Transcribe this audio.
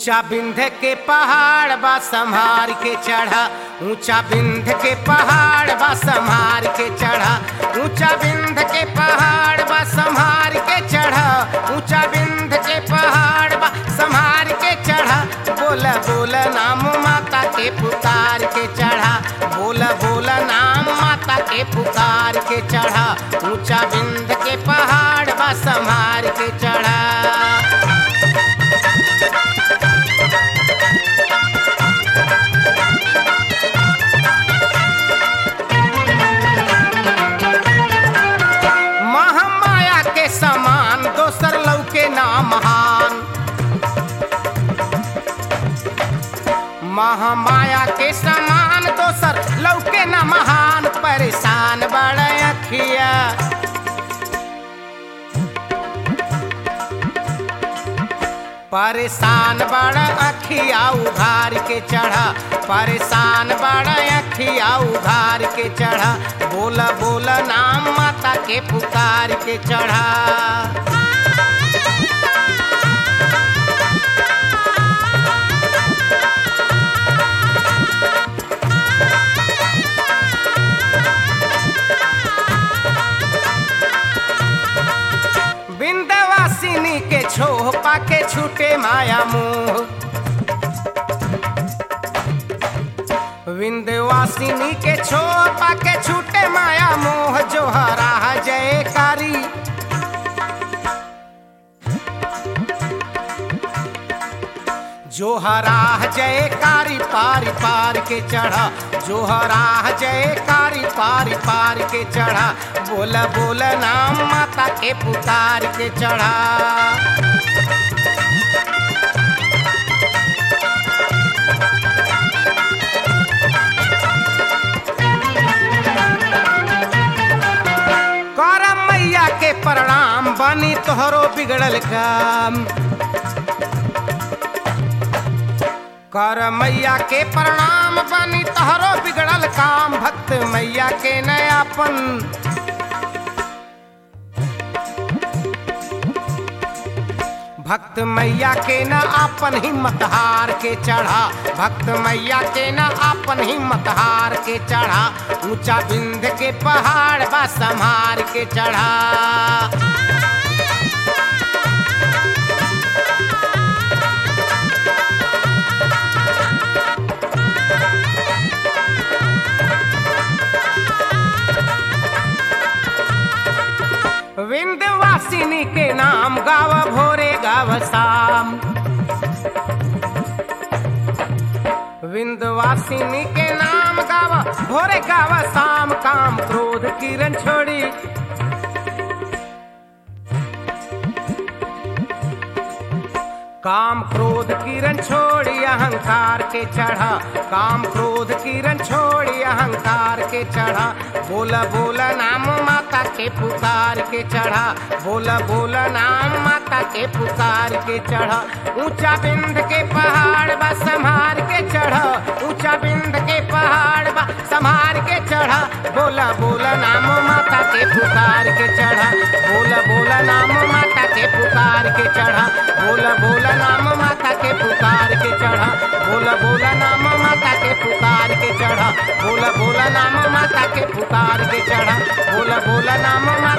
ऊंचा बिंध के पहाड़ बा संभार के चढ़ा ऊंचा बिंध के पहाड़ बा संभार के चढ़ा ऊंचा बिंध के पहाड़ बा संभार के चढ़ा ऊंचा बिंध के पहाड़ बा संभार के चढ़ा बोला बोला नाम माता के पुकार के चढ़ा बोला बोला नाम माता के पुकार के चढ़ा ऊंचा बिंद के पहाड़ बा संभार के चढ़ा महामाया के समान दोसर लौके ना महान महामाया के समान दोसर लौके ना महान परेशान बड़ अखिया परेशान बड़ अखिया उघार के चढ़ा परेशान बड़ अखिया उघार के चढ़ा बोला बोला नाम माता के पुकार के चढ़ा बिंदवासिनी के छोह पाके छूटे माया मुंह विंध्यवासिनी के छोह पाके छूटे माया मोह जो हरा जयकारी जो हरा जयकारी पारी पार के चढ़ा जो हरा जयकारी पारी पार के चढ़ा बोला बोला नाम माता के पुकार के चढ़ा करम मैया के प्रणाम बनी तोहरो बिगड़ल काम कर मैया के प्रणाम बनी तोहरो बिगड़ल काम भक्त मैया के नयापन भक्त मैया के न आपन हिम्मत हार के चढ़ा भक्त मैया के न आपन हिम्मत हार के चढ़ा ऊंचा बिंद के पहाड़ बा संहार के चढ़ा विंध्यवासिनी के नाम गाव भोरे गाव शाम विंध्यवासिनी के नाम गाव भोरे गाव शाम काम क्रोध किरण छोड़ी काम क्रोध किरण छोड़ी अहंकार के चढ़ा काम क्रोध किरण छोड़ी अहंकार के चढ़ा बोला बोला नाम माता के पुकार के चढ़ा बोला बोला नाम माता के पुकार के चढ़ा ऊंचा बिंद के पहाड़ बा संभार के चढ़ा ऊंचा बिंद के पहाड़ बा संभार के चढ़ा बोला बोला नाम माता के पुकार के चढ़ा बोला बोला नाम माता के पुकार के चढ़ा बोला बोला नाम माता के पुकार के चढ़ा बोला बोला नाम माता के पुकार के चढ़ा बोला बोला नाम माता के पुकार के चढ़ा बोला बोला नाम माता